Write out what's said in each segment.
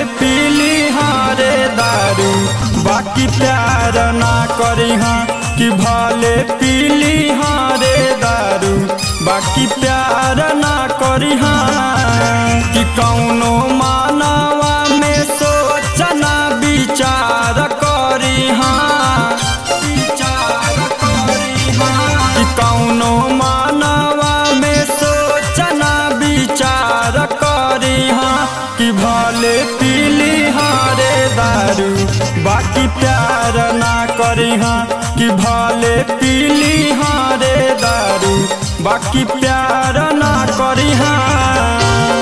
पीली हाँ रे दारू बाकी प्यार ना करी हाँ कि भले पीली हाँ रे दारू बाकी प्यार ना करी हाँ कि कौनो मानवा में सोचना विचार करी हाँ विचार करी हाँ कि कौनो मानवा में सोचना विचार करी हाँ कि भले पीली हाँ रे दारू बाकी प्यार ना करी हाँ कि भले पीली हाँ रे दारू बाकी प्यार ना करी हाँ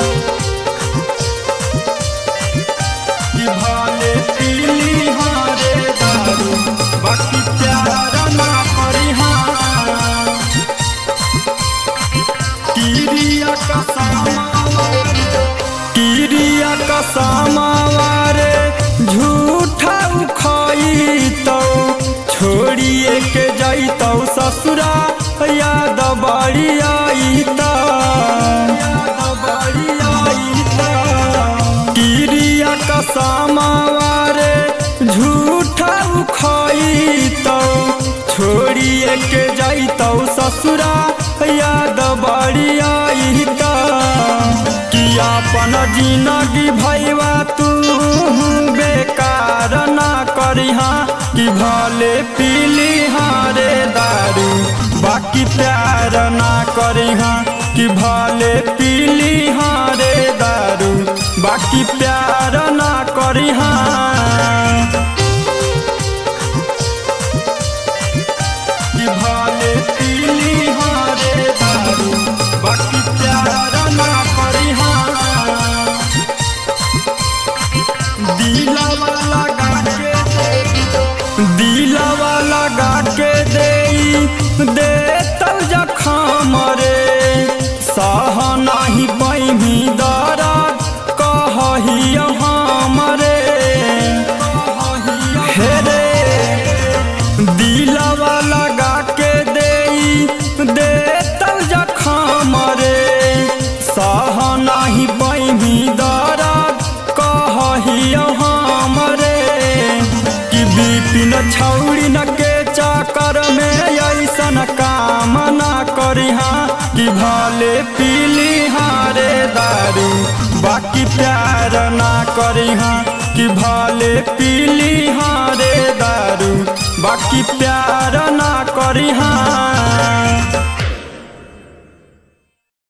कि भले पीली हाँ रे दारू बाकी प्यार ना करी हाँ किरिया का किरिया का समावारे झूठा उखाई तो छोड़िए के जाई तो ससुरा याद बड़ी आई तो किरिया का समावारे झूठा उखाई तो छोड़िए के जाई तो ससुरा याद बड़ी आई तो कि अपन जिंदगी भैया तू बेकार ना करी हाँ कि भले पीली हाँ रे दारू बाकी प्यार ना करी हाँ कि भले पीली हाँ रे दारू बाकी प्यार ना करी हाँ कि भले पीली हाँ रे दारू बाकी प्यार ना करी हाँ दिलवा लगा के दिलवा लगा के दे दे तब जखम रे सह नाही पैमी दरद कहही हमरे हे रे दिलवा लगा के दे दे तब जखम रे सह नाही पैमी दरद कहही हमरे कि बिपिन छौड़ी न के चाकर में ऐसन काम ना करी हाँ कि भले पीली हाँ रे दारू बाकी प्यार ना करी हाँ कि भले पीली हाँ रे दारू बाकी प्यार ना करी हाँ